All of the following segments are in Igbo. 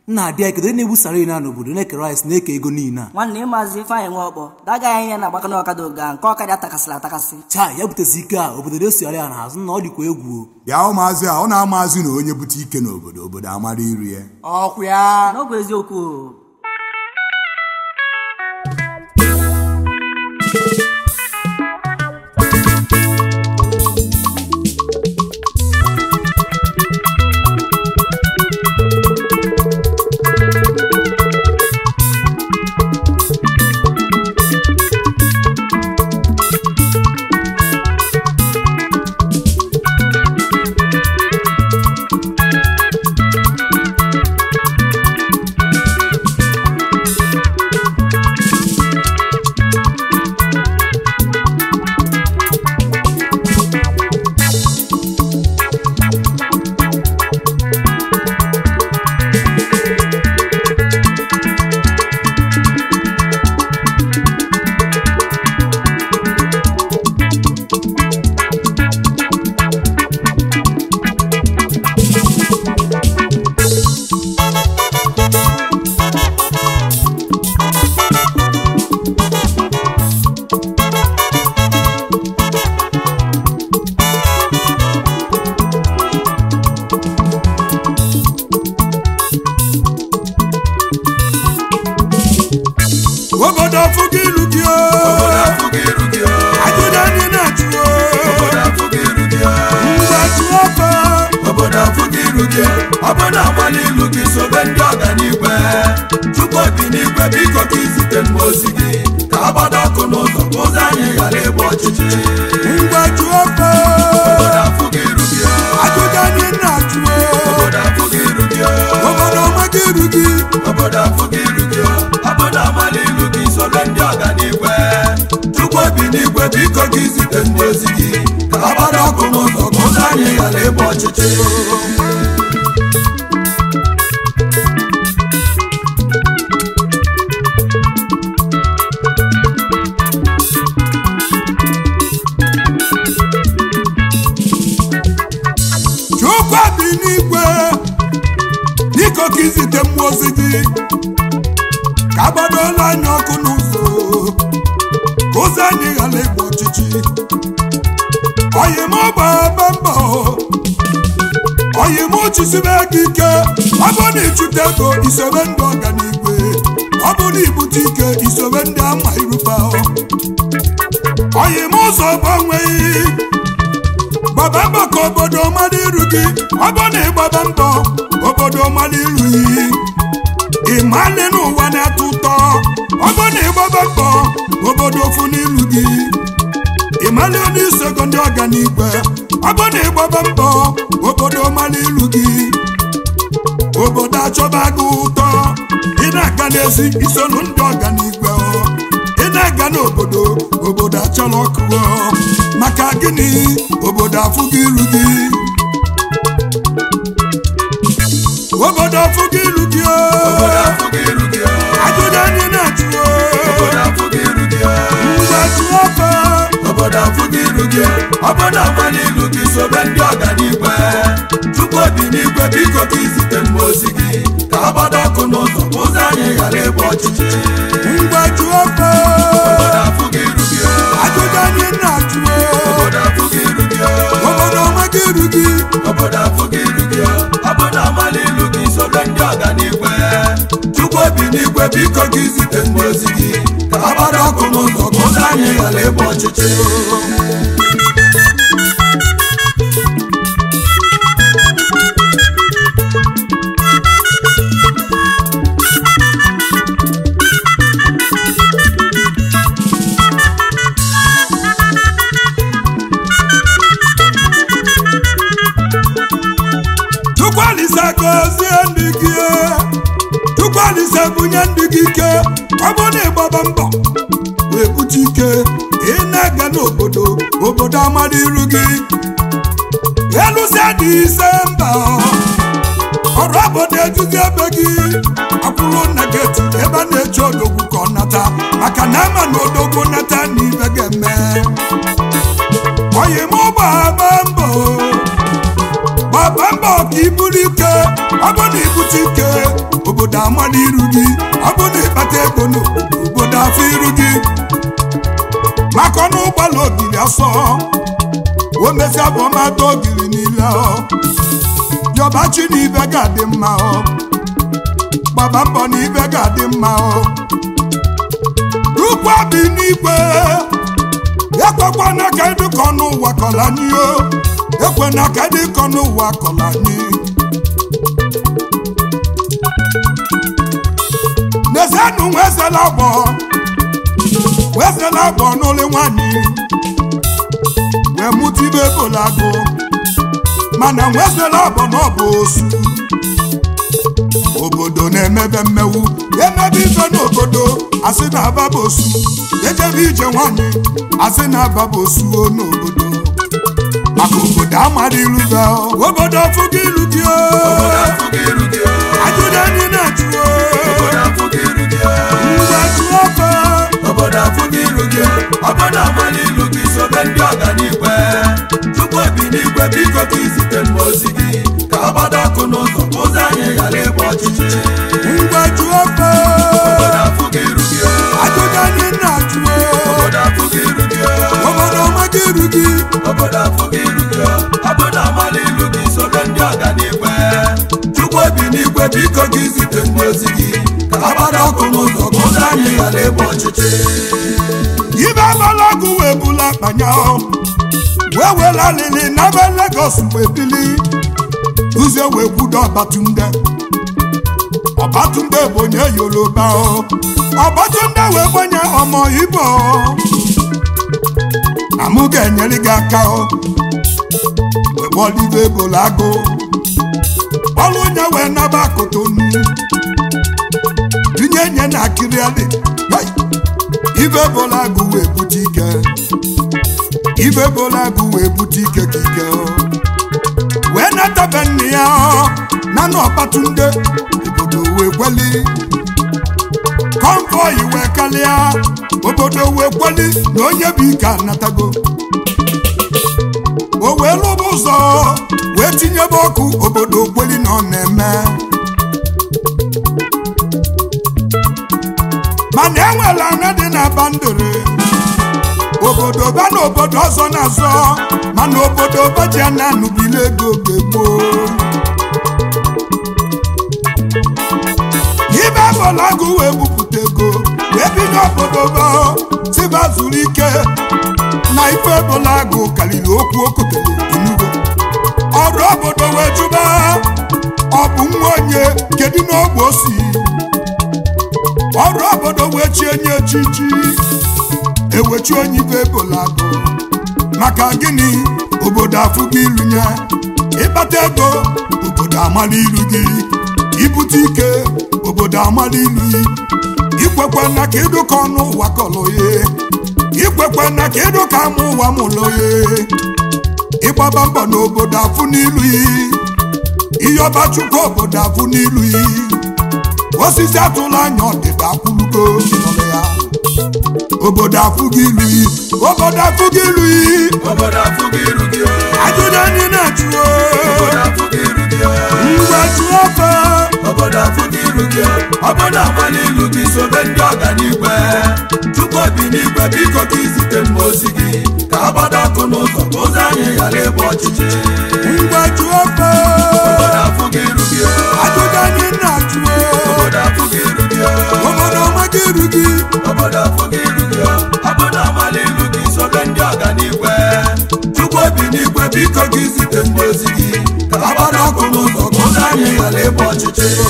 nna adị ya kedu onye na-ebusara na n'obodo na-eke rice na-eke ego niile a nwanne ịmazi ifeanyị nwe ọkpọ daga ya ihe na-agbaka n'ọkada oge a nke ọkada atakasịrị atakasị chaa ya butezi ike a obodo na-esogharị ya n'azụ na ọ dịkwa egwu o. bịa ụmụazị a ọ na-amazị na onye bute ike n'obodo obodo amara iri ya ọkwa ya n'ọbụ eziokwu o obodo afụgo ilu gị o ajụjụ anyị na-ajụ o ngwa jụọ ọfa obodo afụghị iru gị obodo agbala ilu gị sobe ndị ọganigwe chukwu obi n'igwe biko ka izite mma ozi gị ka agbado ọkụ n'ụzọ ka ụzọ anyị ghara ịgba ọchịchịrị ngwa jụọ ọfa obodo afụghị iru gị ajụjụ anyị na-ajụ o obodo afụghị iru gị obodo ọmaga iru gị obodo afụghị iru gị obodo agbala ilu gị sobe ndị ọganigwe chukwu obi n'igwe biko ka izite mma ozi gị ka agbado ọkụ n'ụzọ ka ụzọ anyị ghara ịgba ọchịchịrị chukwu bi n'igwe biko ka izite mmụọ ozi gị ka agbadola anyị ọkụ n'ụzọ ka ụzọ anyị ghara ịgba ọchịchị oyim gbaba mbọ oyim chisibe gị ike ọ bụ na ịchụta ego isobe ndị ọganigwe ọ bụ na ibute ike isobe ndị ama iruba oyim ụzọ gbanweghị gbaba mbọ ka obodo mara iru gị ọ bụ na ịgbaba mbọ obodo mara iru gị ịmalị n'ụwa na-atọ ụtọ ọ bụ na ịgbaba mbọ obodo ofu n'ilu gị ịmalị onye isogo ndị ọganigwe ọ bụ na ịgbaba mbọ obodo mara ilu gị obodo achọba gị ụtọ ị na-aga n'ezi isonu ndị ọganigwe ọ. ị na-aga n'obodo obodo achọrọ ọkụ ọ. maka gịnị obodo afụghị iru gị obodo afụghị iru gị ọ. obodo afụghị iru gị ajụjụ anyị na-ajụ ọ. obodo afụghị iru gị ngwa jụọ ọfa obodo afụghị iru gị obodo agbala ilu gị sobe ndị ọganigwe chukwu obi n'igwe biko ka izite mma ozi gị ka agbado ọkụ n'ụzọ ka ụzọ anyị ghara ịgba ọchịchịrị ngwa jụọ ọfa obodo afụghị iru gị ajụjụ anyị na-ajụ ọ. obodo afụghị iru gị obodo ọmaga iru gị obodo afụghị iru gị obodo agbala ilu gị sobe ndị ọganigwe chukwu obi n'igwe biko ka izite mma ozi gị ka agbado ọkụ n'ụzọ ka ụzọ anyị ghara ịgba ọchịchịrị Chukwualise gọzie ndị gị Chukwualise bunye ndị gị ike ọ bụ na ịgbaba mbọ wee bute ike ị na-aga n'obodo obodo amara iru gị elusia dị ise mba ọrụ obodo ejuzi ebe gị akwụrụ nna geti ebe a na-eche odogwu ka ọ nata maka na ama na odogwu nata na ibe ga-eme oyi m gbaba mbọ gbaba mbọ ka iburu ike ọ bụ na ibute ike obodo ogiri asọ o mesịa bụ ọmata ogiri niile ọ yọbachi na ibe ga-adị mma ọ gbaba mbọ na ibe ga-adị mma ọ ukwu bi n'igwe ekwekwana ka ịdịkọ n'ụwa kọla anyị o ekwena ka ịdịkọ n'ụwa kọla anyị n'ezienụ nwezela agbọ wezela agbọ n'ụlọ nwanyị wee mụta ibe bolagụ mana nwezela agbọ n'ọbụ osu obodo na-emebe mmewu emebe ife n'obodo asị na ababosu ejebe ije nwanyị asị na ababosu o n'obodo maka obodo amara ilu gị obodo fụgo ilu gị o ajụjụ anyị na-ajụ o ngwa jụọ ofe obodo afụghị iru gị obodo amala ilu gị sobe ndị ọganigwe tupu obi n'igwe biko ka izite mma ozi gị ka ọ gbado ọkụ n'ụzọ ka ụzọ anyị ghara ịgba ọchịchịrị ngwa jụọ ofe obodo afụghị iru gị ajụjụ anyị na-ajụ o obodo afụghị iru gị obodo ọmaga iru gị obodo afụghị iru gị obodo amala ilu gị sobe ndị ọganigwe tupu obi n'igwe biko ka izite mma ozi gị ka ọ gbado ọkụ n'ụzọ ka ụzọ anyị ghara ịgba ọchịchịrị ibe agbala ọgụ wee bula akpanya o wee were alịlị n'ebe Lagos mgbe bili ụzọ wee kwudo Ọbatunde Ọbatunde bụ onye Yoruba o Ọbatunde wee gbenye ọmọ Igbo na mụ ga-enyere gị aka o wee kpọlibe ebola agụ ọlụ onye wee naba Kotonu tinye nye na akịrịalị Hey! ibe bola agụ wee bute ike ibe bola agụ wee bute ike ka ike o. wee natabe nne ya ọ, na na Ọbatunde obodo wee kweli konvoi wee kalịa obodo wee kweli na onye bụ ike anatago o wee lụba ụzọ wee tinyebe ọkụ obodo kweli na ọ na-eme mana enwere anya dị na bandere obodo ba na obodo ọzọ na-azọ mana obodo baji a na-anụbile ego oge gboo ibe bọlagụ wee bupụta ego wee bido obodo ba tiba zuru ike na ife bọlagụ karịrị okwu okotere enugo ọrụ obodo wee jụba ọ bụ nwa onye kedu n'ogbe o si ọrụ obodo wee chie nye echichi ewechi onye ibe ebola-agụ maka gịnị obodo afụgo ilu nye ịkpata ego obodo amala ilu gị ibute ike obodo amala ilu gị ikwekwe na ka ịdụka ọnụ ụwa kọlụ ya ikwekwe na ka ịdụka ama ụwa mụlụ ya ịgbaba mbọ n'obodo afụ n'ilu ya ịyọba chukwu obodo afụ n'ilu ya osisi atụla anya ọdịda akwụlugo nọrọ ya obodo afụgo ilu yi obodo afụgo ilu yi obodo afụghị iru gị ajụjụ anyị na-ajụ obodo afụghị iru gị ngwa jụọ ofe obodo afụghị iru gị obodo amala ilu gị sobe ndị ọganigwe tupu obi n'igwe biko ka izite mma ozi gị ka a gbado ọkụ n'ụzọ ka ụzọ anyị ghara ịgba ọchịchịrị ngwa jụọ ofe obodo afụghị iru gị ajụjụ anyị na-ajụ obodo afụghị iru gị obodo ọmaga iru gị obodo afụghị iru gị obodo amala ilu gị sobe ndị ọganigwe tupu obi n'igwe biko ka izite mma ozi gị ka a gbado ọkụ n'ụzọ ka ụzọ anyị ghara ịgba ọchịchịrị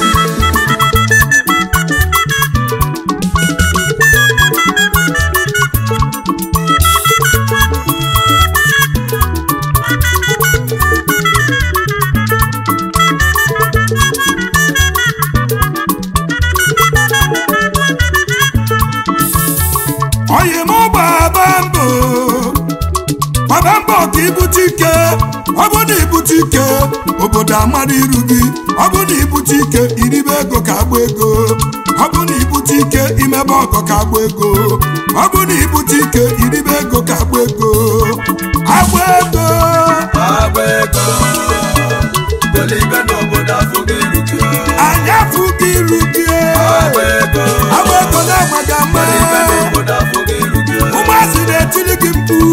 oyi m gbaba mbọ gbaba mbọ ka ibute ike ọ bụ na ibute ike obodo amara iru gị ọ bụ na ibute ike iribe ego ka agba ego ọ bụ na ibute ike imebe ọgọ ka agba ego ọ bụ na ibute ike iribe ego ka agba ego agba ego agba ego belibe n'obodo afụghị iru gị anyị afụghị iru gị agba ego agba ego na-agbaga mma belibe n'obodo afụghị iru gị ụmụazị na-etili gị mkpu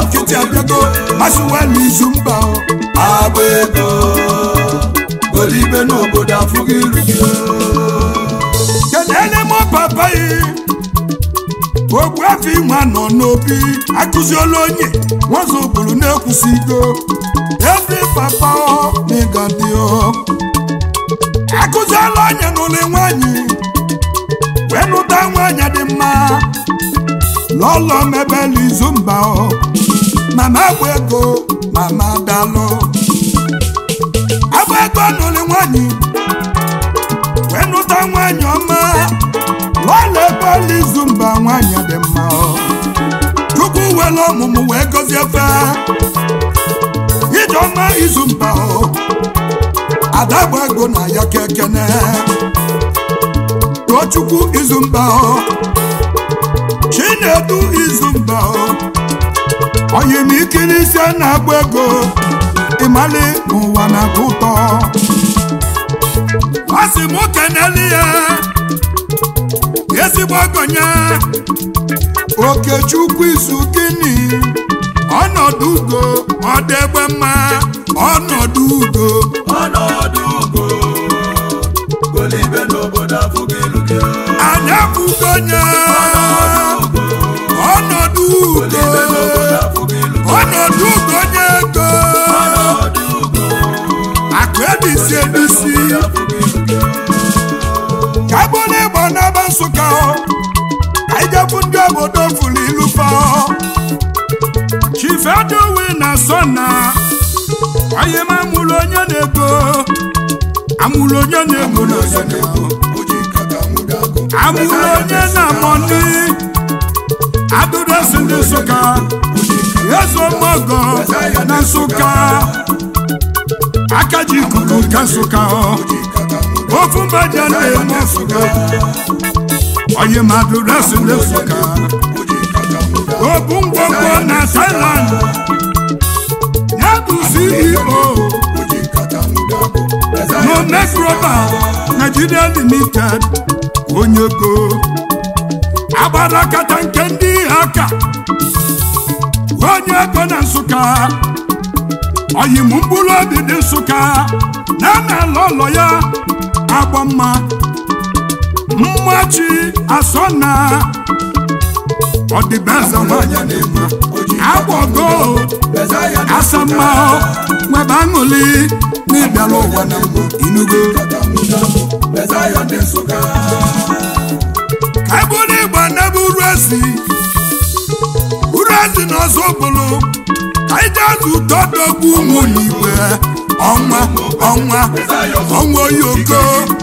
nkịtị abịago masịwelu izu mba o agba ego golibe n'obodo afụghị iru gị kenele m papa yi ogbu afọ inwe nọ n'obi akụziela onye nwazo bụrụ na-ekwusigo ezi papa ọ n'ịgadị ọ akụziela onye n'ụlọ nwanyị wee nụta nwanyị dị mma lọlọ mebela izu mba ọ mama agba ego mama dalụ agba ego n'ụlọ nwanyị wee nụta nwanyị ọma lọla ekwela izu mba nwanyị dị mma ọ. chukwu were ọmụmụ wee gọzie fe ijeọma izu mba ọ. ada gba ego na ya kekene tochukwu izu mba ọ. chinedu izu mba ọ. oyimikiri ise na-agba ego ịmali n'ụwa na-atọ ụtọ ọ sị m keneli ya ezigbo ọgọnya okechukwu izu gịnị ọnọdụ ugo ọdegbe mma ọnọdụ ugo ọnọdụ ugo golibe n'obodo afụghị iru gị anya bugonye ọnọdụ ugo golibe n'obodo afụghị iru gị ọnọdụ ugo onye ego ọnọdụ ugo akụ ebisi ebisi afụghị iru gị ka bụrụ ịgba n'aba nsụka ọ ka ijebu ndị obodo furu ilu fa chifedowe na sọ na onye m amụrụ onye na-ego amụrụ onye na-ego na onye na-ego oji nkata nwụda agụ amụrụ onye na-amọni adụdesi ndị nsụka ezo mọgọ na nsụka aka ji ikuku ka nsụka ọ ofu mbaja na-eme nsụka onye mmadụ resi ndị nsụka obu ngwongwo na thailand ya bụ ceo no microba nigeria limited onye ego agbara kata nke ndị aka onye ego na nsụka oyim mkpụrụ obi dị nsụka na na ala ụlọ ya agba mma mmachi asọna ọdịbeze nwanyị na-eme agbogo asamma nwebe aṅụli n'ịbịala ụwa na mbụ inugo ka eburu igba n'ebe uru ezi uru ezi na ọzọ bụrụ ka ije azụ ụtọ dogbu ụmụ n'igwe ọnwa ọnwa ọnwa oyoko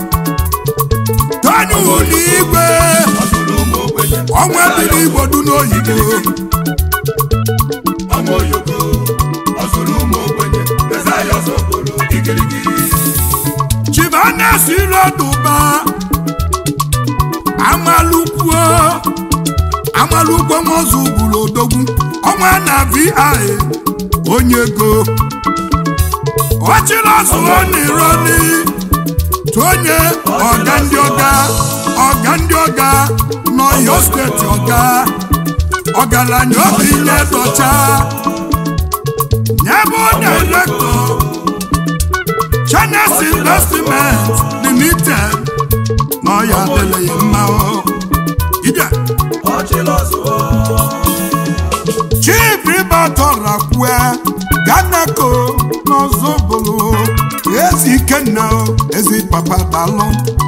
tọnyụ n'igwe ọnwa biri igbo du n'oyibo chibanes iroduba amalukwuo amalukwuo nwozu gburu odogwu ọnwa na vi onye ego ọchịrọzụọ n'ironi tonye ọga ndị ọga ọga ndị ọga n'ọyọ steeti ọga ọgaranya obi nye dọcha nyebe direktọ Chines Investment Limited n'ọya adịghị mma o. Ije Chief Ibatọrakwue Ganako n'Ozobolo Ezi Ikenna o, Ezi Papa Dalụ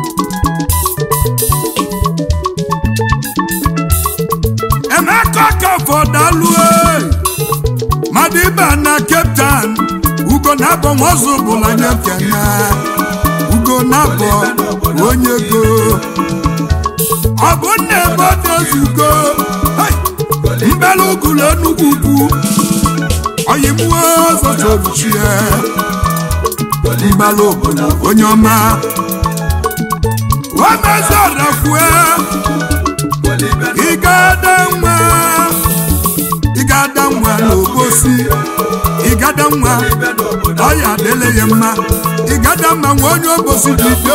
Emeka Kafọ Dalụ e Madiba na Cape Town Ugo na-abọ Nwozobolo anya kene Ugo na-abọ onye ego ọ bụ nna ebe ọ na-ezugo mbela ugulu enugwu ugwu oyimuo zotoruchie mbela obodo onye ọma omezorakwue ịgada nwa ịgada nwa n'obosi ịgada nwa ọya adịla ya mma ịgada mma nwa onye obosi dị dị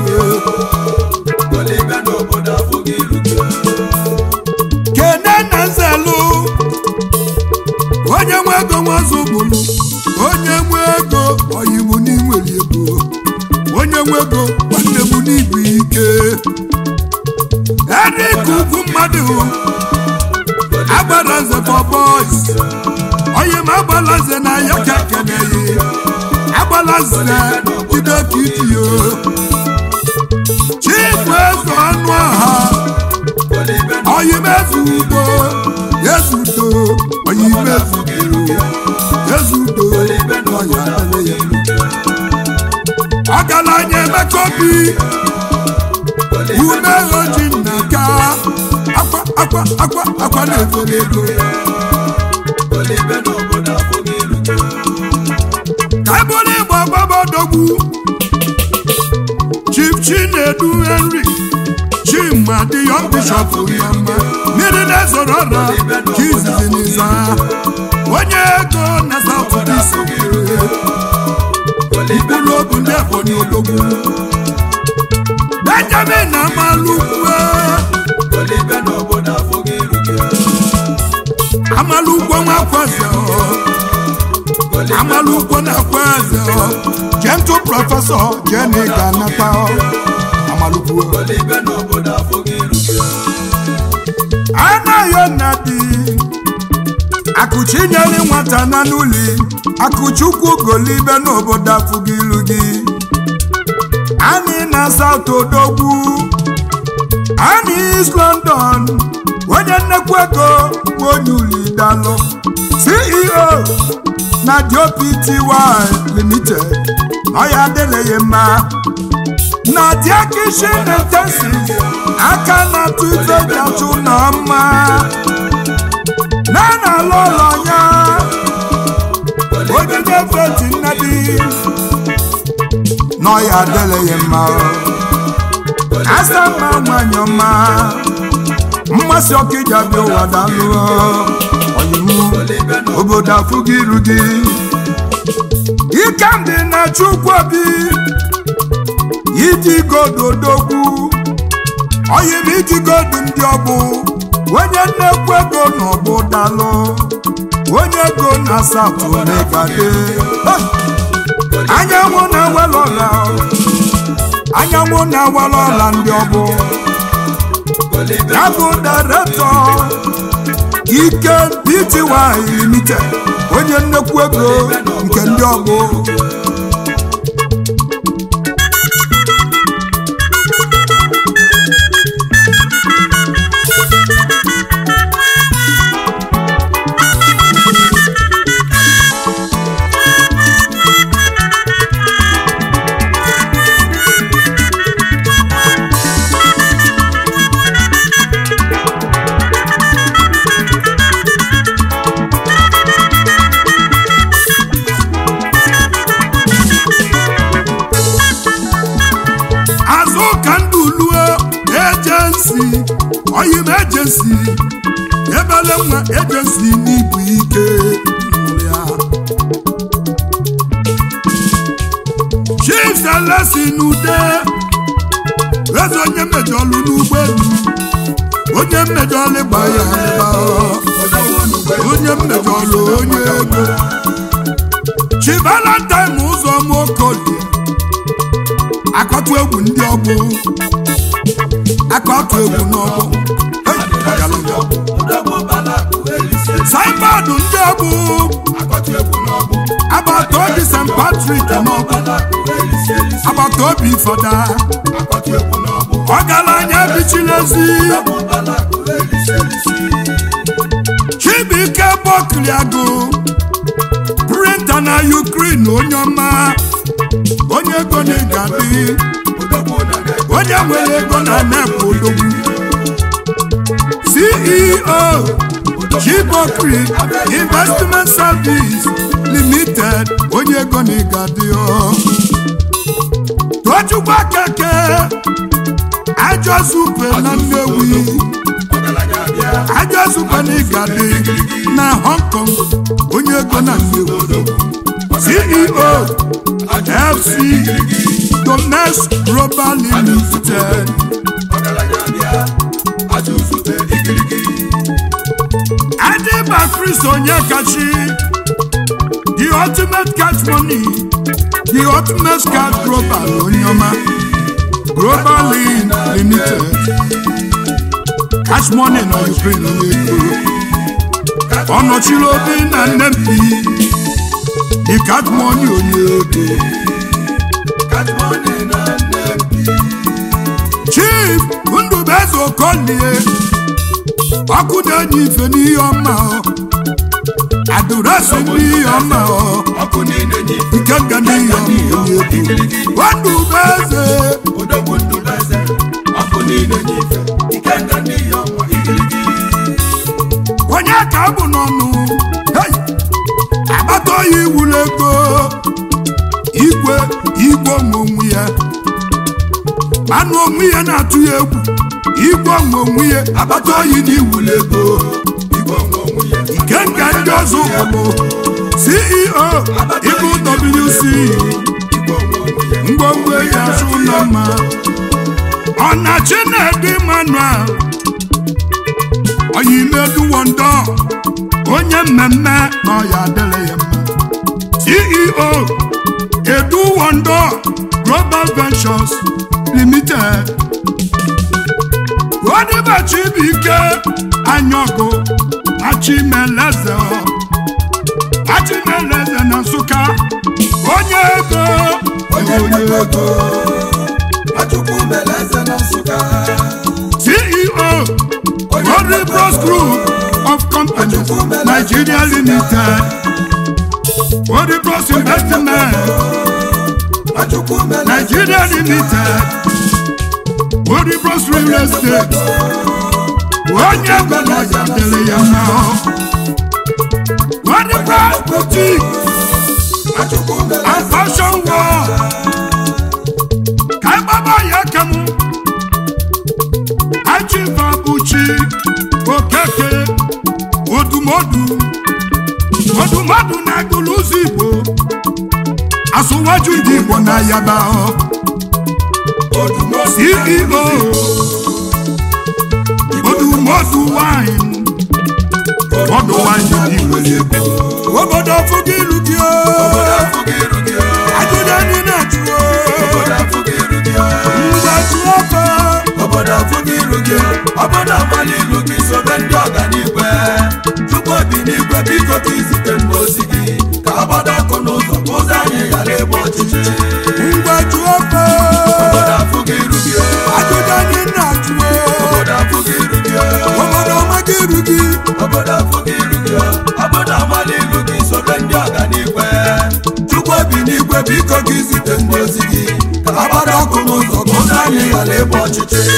obodo kene na nzelu onye nwe ego oyibo n'inwere ego onye nwe ego nwanne m n'ibu ike erik ugwu mmadụ agbara nze for boys onye m agbala nze na ya ka keneghị agbala nze jide ka itiyo chifu eze ọnụ ọha oyimezu udo yezudo oyimezu udo yezudo ọya adịghị ya ọgaranya emeka obi ume oji nnaka akwa akwa akwa akwa na-efere ego ka ebụrụ ịgba gbabadogbu chief chinedu henry chima dị yọng bishọp yama mmiri na-ezoro ọra ka izizi n'iza onye ego na south east mkpụrụ obi ndị ebonyi odogwu benjamin amalukwe amalukwe nwakweze amalukwe na-akweze gentle prọfesọ jeni ga-anata amalukwe anaghị nnadi akụchi nyere nwata na n'ụli akụchukwu golibe n'obodo afụghị ilu gị anyị na saut odogwu anyị east london onye nnekwu ego bụ onye uli dalụ ceo na dopty limited ọya adịleghị mma na diakishin intensiv aka na tuife jachụ na mma na na-alụ ụlọ ya onye na-efeti nnadi n'ọya adịleghị mma asa mma nwanyị ọma mmasị ọkụ iji abịa ụwa dalụ ọyịmụ obodo afụghị iru gị ike ndị na chukwu obi iji godo odogwu ọyịm iji godo ndị ọgbụ onye nnekwu ego na ọgbụ dalụ onye ego na asatọ megade anyanwụ na-ewela ọla anyanwụ na-ewela ọla ndị ọgbụ ya bụ daretọ ike pty limited onye nnekwu ego nke ndị ọgbụ azụ ka ndụ luo ejensi oyim ejensi ebele nwa ejensi n'ibu ike ya chief selesi n'ude eze onye mmejọlụ n'ụgbọelu onye mmejọlụ gba ya ebe onye mmejọlụ onye ego chi valentine ụzọ mokolie akọtụ egwu ndị ọgbụ akọtụ egwu n'ọgbụ saibadụ ndị ọgbụ agbata obi st patrik n'ọgbụ agbata obi fọda ọgaranya bichilezi chibuike bọkliagụ printa na ukrin onye ọma onye ego na-egadị onye nwere ego na nepụ odogwu ceo chibokri investment service limited onye ego na-egadị tochukwu keke ajọ supe na nnewi ajọ supe na ịgadị na hong kong onye ego na nnewi ceo fc Domes Global Limited. Adiba Chris Onyekachi, the ultimate cash money the ultimate cash global onye ọma global Lin- limited cash money na ukraine onye ego ọ nọchiri obi na nnempi the cash money onye ego chief ndụbeze okolie ọkụ na-enye ife n'ihe ọma ọ adụrasị n'ihe ọma ọ ọkụ niile nye ife ike nga n'ihe ọma onye ego ndụbeze odogwu ndụbeze ọkụ niile nye ife ike nga n'ihi ọnwa igirigi onye ka abụ n'ọnụ hei agbata oyi wuru ego igwe igwe onwe onwe ya anụ onwe ya na-atụ ya egwu igwe onwe onwe ya agbata oyi na iwuru ego igwe onwe onwe ya nke nke ndị ọzọ ụkwụ ceo ibu wc igwe onwe onwe ya ngwongwo ya azụ ụlọ mma ọ na chinedu emmanuel oyimedu wondo onye mmemme na ọya adịrị ya mma ceo edu wondo global ventures limited odibachibuike anyọgụ achimeleze achimeleze na nsụka onye ego onye ego achukwu mere eze na nsụka CEO Rodri Bros Group of Companies Nigeria Limited Rodri Bros Investment achukwu mere Nigeria Limited Rodri Bros Real Estate onye gwara ya dịrị ya mma Rodri Bros Boutique achukwu mere and Fashion World ka ịgbaba ya kem achibabuchi okeke odumodu odumodu na-agụlụ ụzọ igbo asụwaju ndị igbo na yaba ceo odumodu wine ọdụ wine ndị igbo na-ego obodo fụgo ilu gị o afụghị iru gị o, ajụjụ anyị na-achụ o obodo afụghị iru gị o, ngwa jụọ ọkọ obodo afụghị iru gị o, obodo agbala ilu gị sobe ndị ọganigwe chukwu obi n'igwe biko ka izite mgbe ozi gị ka agbada ọkụ n'ụzọ ka ụzọ anyị ghara ịgba ọchịchịrị ngwa jụọ ọkọ obodo afụghị iru gị o, ajụjụ anyị na-achụ o obodo afụghị iru gị o, obodo ọmaga iru gị obodo afụghị iru gị o, obodo agbala ilu gị sobe ndị ọganigwe chukwu obi n'igwe biko ka izite mgbe ozi gị ka agbada ọkụ n'ụzọ ka ụzọ anyị ghara ịgba ọchịchịrị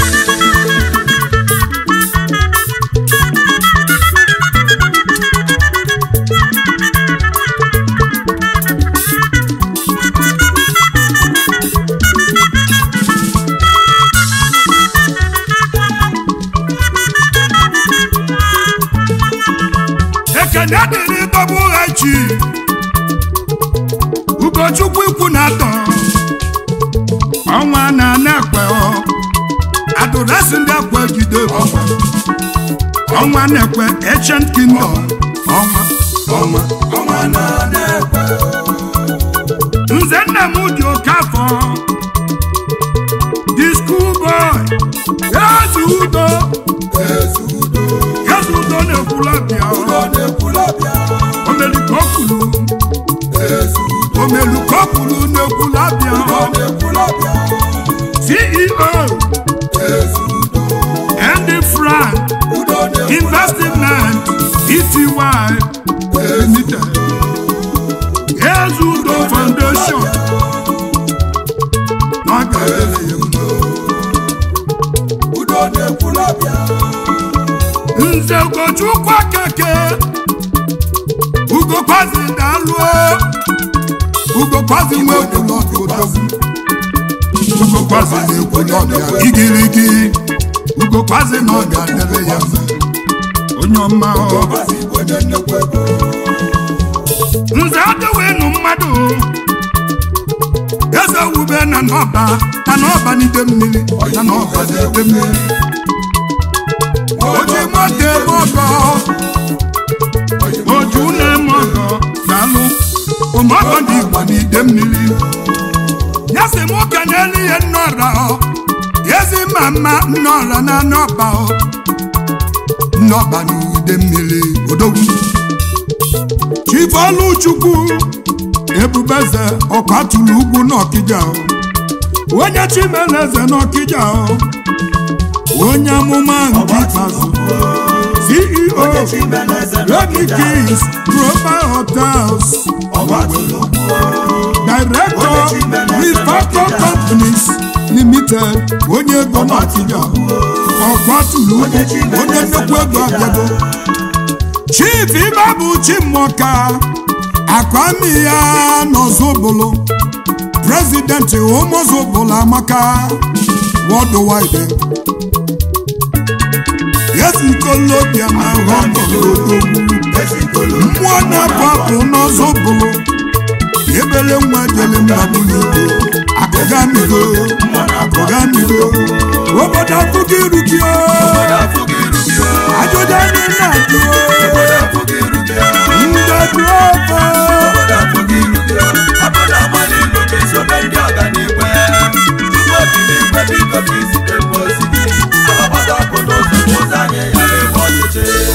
ekene dịrị bọbụ ha chi ugochukwu ikwu na atọ ọnwa na na-ekwe ọ adụrasị ndị akwa jide ọkwa ọnwa na-ekwe ancient kingdom ọnwa ọnwa ọnwa na-ekwe nze nna m dị oke afọ the school boy eze udo ezi udo eze udo na-ekwula bịa ọ na-ekwula bịa omelikokulu ezi udo omelikokulu na-ekwula bịa ọ na-ekwula bịa ceo ezi udo Andy Frank udo na-ekwula Investment Pty Limited Ezudo Foundation n'oge adịghị ya mma. udo na-ekwula bịa Nze Ugochukwu Akeke Ugokwazi Daluo Ugokwazi nwe okwulọbịa odogwu Ugokwazi na-ekwu n'ọbịa igirigi Ugokwazi na ọ ga-adịrị ya mma onye ọma ọ ọbazi igwe onye nnekwu ego nze adịwenu mmadụ eze wube na n'ọba na n'ọba n'ide mmiri na n'ọba n'ide mmiri oji moto eme ọgọ oju na-eme ọgọ na-alụ nnọọla na nnọba o. nnọba n'ide mmiri odogwu chifoluchukwu ebubeze ọkwatụrụ ugwu n'ọkịja o. onye chimeleze n'ọkịja o. onye amụma nke ikpeazụ ceo Remy Kings Global Hotels Director Refactor Companies Limited onye ego n'ọkịja ọkwatụrụ ugwu onye nnukwu ego abịago chief ibe bụ chimọka akwami ya n'ọzọbụlụ prezidenti ụmụzọbụlụ amaka worldwide yesikolobia na họmọlodogwu mmụọ na-apụ apụ n'ọzọbụlụ ebele nwa jele mmabuligo akụgamigo akụgamigo obodo afụgo irukio ajụjụ anyị na-ajụ ndedụ ofe Biko ka izite mmụọ ozi gị, agbada ọkụ n'ụzọ ka ụzọ anyị ghara ịgba ọchịchị.